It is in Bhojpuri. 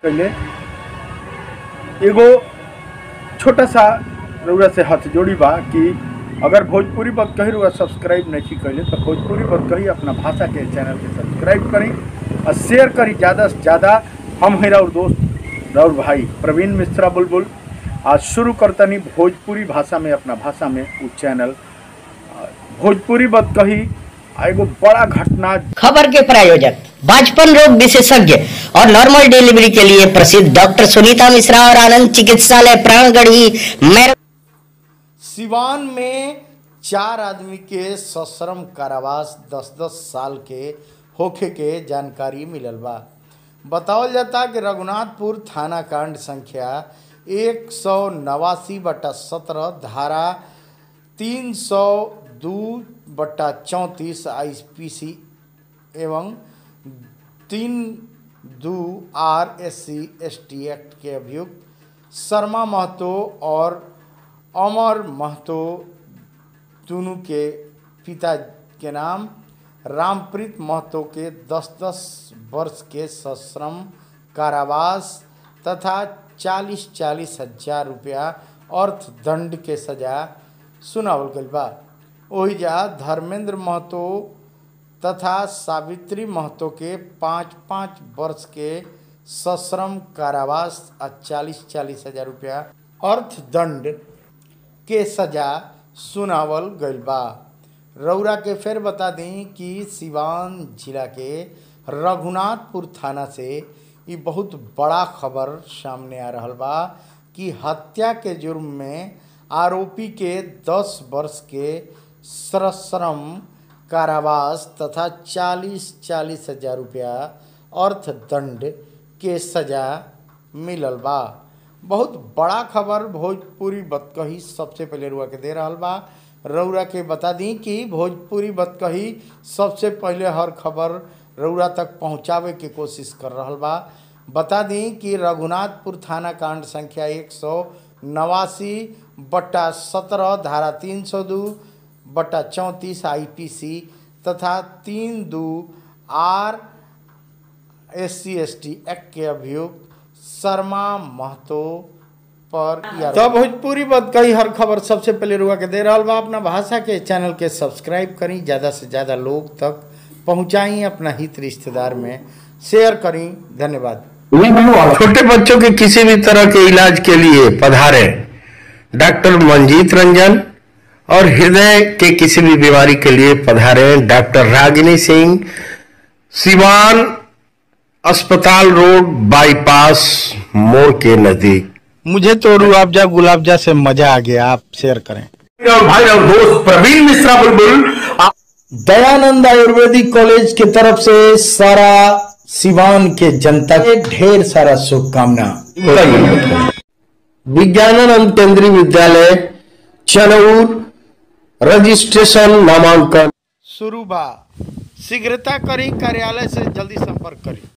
पहले एगो छोटा सा रउरा से हाथ जोड़ी बा कि अगर भोजपुरी बात कही रुआ सब्सक्राइब नहीं कैले तो भोजपुरी बात कही अपना भाषा के चैनल के सब्सक्राइब करी और शेयर करी ज़्यादा से ज़्यादा हम हैं राउर दोस्त राउर भाई प्रवीण मिश्रा बुलबुल आज शुरू करतनी भोजपुरी भाषा में अपना भाषा में वो चैनल आ, भोजपुरी बात कही आ एगो बड़ा घटना खबर के प्रायोजक बाजपन रोग विशेषज्ञ और नॉर्मल डिलीवरी के लिए प्रसिद्ध डॉक्टर सुनीता मिश्रा और आनंद चिकित्सालय प्राणगढ़ी मैर सिवान में चार आदमी के सश्रम कारावास दस दस साल के होखे के जानकारी मिलल बा बतावल जाता कि रघुनाथपुर थाना कांड संख्या एक सौ नवासी बटा सत्रह धारा तीन सौ दो बटा चौंतीस आई पी सी एवं तीन दो R S C S T act के अभियुक्त शर्मा महतो और अमर महतो दोनों के पिता के नाम रामप्रीत महतो के दस दस वर्ष के सश्रम कारावास तथा चालीस चालीस हजार रुपया अर्थदंड के सजा सुनावल गइल बा ओहिजा धर्मेंद्र महतो तथा सावित्री महतो के पाँच पाँच वर्ष के सश्रम कारावास आ चालीस चालीस हजार रुपया अर्थदंड के सजा सुनावल गइल बा रौरा के फिर बता दें कि सिवान जिला के रघुनाथपुर थाना से ये बहुत बड़ा खबर सामने आ रहल बा कि हत्या के जुर्म में आरोपी के 10 वर्ष के सश्रम कारावास तथा चालीस चालीस हजार रुपया अर्थदंड के सजा मिलल बा बहुत बड़ा खबर भोजपुरी बतकही सबसे पहले रुआ के दे रहल बा रउरा के बता दी कि भोजपुरी बतकही सबसे पहले हर खबर रउरा तक पहुंचावे के कोशिश कर रहल बा बता दी कि रघुनाथपुर थाना कांड संख्या एक सौ नवासी बट्टा सत्रह धारा तीन सौ दो बट्टा चौंतीस आई तथा तीन दो R S C S T act के अभियुक्त शर्मा महतो पर तो भोजपुरी बात कई हर खबर सबसे पहले रुआ के दे रहा बा अपना भाषा के चैनल के सब्सक्राइब करी ज़्यादा से ज़्यादा लोग तक पहुँचाई अपना हित रिश्तेदार में शेयर करी धन्यवाद छोटे बच्चों के किसी भी तरह के इलाज के लिए पधारे डॉक्टर मंजीत रंजन और हृदय के किसी भी बीमारी के लिए पधारे डॉक्टर रागिनी सिंह सिवान अस्पताल रोड बाईपास मोड़ के नजदीक मुझे तो रूअफ़जा गुलाबजा से मजा आ गया आप शेयर करें और भाई और दोस्त प्रवीण मिश्रा बुलबुल आप दयानंद आयुर्वेदिक कॉलेज की तरफ से सारा सिवान के जनता के ढेर सारा शुभकामना विज्ञानानंद केंद्रीय विद्यालय चनौर रजिस्ट्रेशन नामांकन शुरू बा शीघ्रता करी कार्यालय से जल्दी संपर्क करी